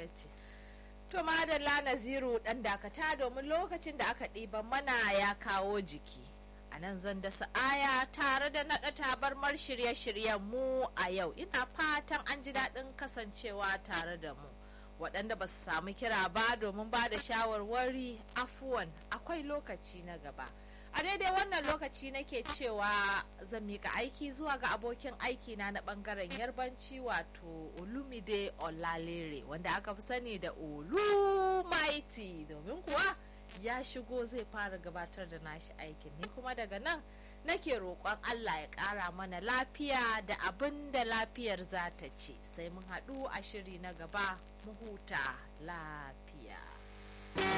ce to madalla naziru dan dakata domin lokacin da aka ɗiban mana ya kawo jiki a nan zan dasa aya tare da naɗa tabarmar shirye-shiryen mu a yau ina fatan an ji daɗin kasancewa tare da mu waɗanda ba su samu kira ba domin ba da shawarwari afuwan akwai lokaci na gaba a daidai wannan lokaci nake cewa zan mika aiki zuwa ga abokin aiki na na bangaren yarbanci wato olumide olalere wanda aka fi sani da olu maiti domin kuwa ya shigo zai fara gabatar da nashi aikin ni kuma daga nan nake roƙon Allah ya ƙara mana lafiya da abin da lafiyar za ta ce sai mun haɗu a shiri na gaba mu huta lafiya